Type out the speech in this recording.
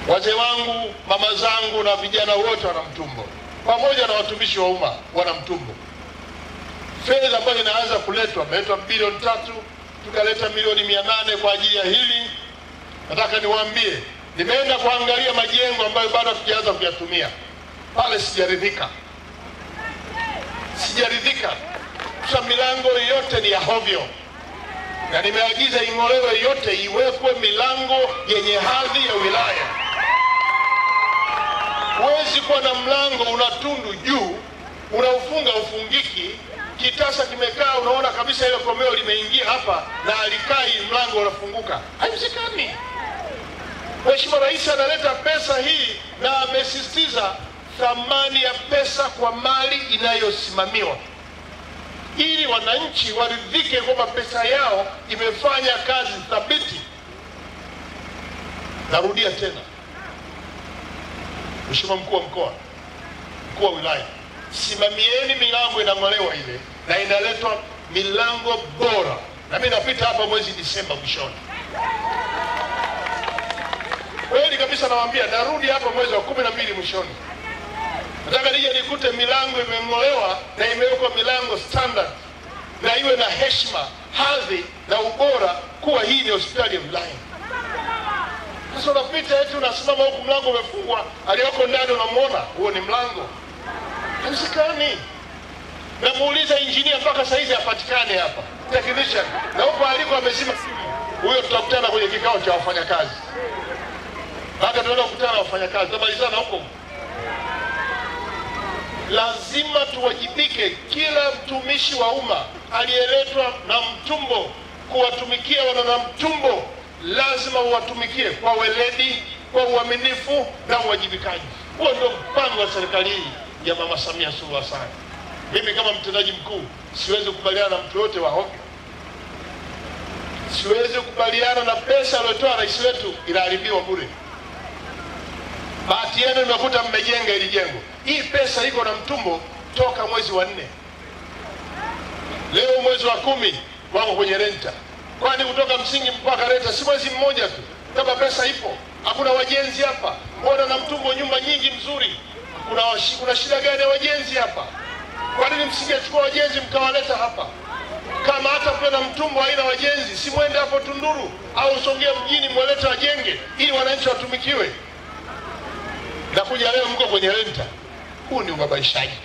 Wazee wangu, mama zangu na vijana wote wana Mtumbo, pamoja na watumishi wa umma wana Mtumbo. Fedha ambayo inaanza kuletwa, ameletwa bilioni tatu, tukaleta milioni mia nane kwa ajili ya hili. Nataka niwaambie, nimeenda kuangalia majengo ambayo bado hatujaanza kuyatumia pale, sijaridhika, sijaridhika. Sasa milango yote ni ya hovyo, na nimeagiza ing'olewe yote, iwekwe milango yenye hadhi ya wilaya. Huwezi kuwa na mlango una tundu juu, unaufunga ufungiki, kitasa kimekaa, unaona kabisa ile komeo limeingia hapa na alikai, mlango unafunguka. Haiwezekani. Mheshimiwa Rais analeta pesa hii na amesisitiza thamani ya pesa kwa mali inayosimamiwa ili wananchi waridhike kwamba pesa yao imefanya kazi thabiti. Narudia tena, Mheshimiwa mkuu wa mkoa, mkuu wa wilaya, simamieni milango inang'olewa ile na inaletwa milango bora, na mimi napita hapa mwezi Disemba mwishoni. Kweli kabisa, nawaambia narudi hapa mwezi wa kumi na mbili mwishoni nataka nije nikute milango imeng'olewa na imewekwa milango standard na iwe na heshima, hadhi na ubora, kuwa hii ni hospitali ya wilaya. Sasa unapita eti unasimama huku mlango umefungwa, aliyoko ndani unamwona, huo ni mlango? Haiwezekani. Namuuliza injinia mpaka saizi hapatikani hapa, technician, na huko aliko amezima simu. Huyo tutakutana kwenye kikao cha wafanyakazi, baada tunaenda kukutana na wafanyakazi, tutamalizana huko lazima tuwajibike. Kila mtumishi wa umma aliyeletwa na Mtumbo kuwatumikia wana na Mtumbo lazima uwatumikie kwa weledi, kwa uaminifu na uwajibikaji. Huo ndio mpango wa serikali hii ya Mama Samia Suluhu Hassan. Mimi kama mtendaji mkuu siwezi kukubaliana na mtu yote wa hovyo, siwezi kukubaliana na pesa aliyotoa rais wetu inaharibiwa bure. Bahati yenu imekuta mmejenga hili jengo. Hii pesa iko na Mtumbo toka mwezi wa nne, leo mwezi wa kumi wako kwenye renta. Kwani kutoka msingi mpaka renta si mwezi mmoja tu? Kama pesa ipo, hakuna wajenzi hapa. Mbona na Mtumbo nyumba nyingi mzuri? Kuna, washi- kuna shida gani ya wajenzi hapa? Kwa nini msingechukua wajenzi mkawaleta hapa? Kama hata kule na Mtumbo haina wajenzi, si mwende hapo Tunduru au Songea mjini mwalete wajenge ili wananchi watumikiwe na kuja leo mko kwenye renta. Huu ni ubabaishaji.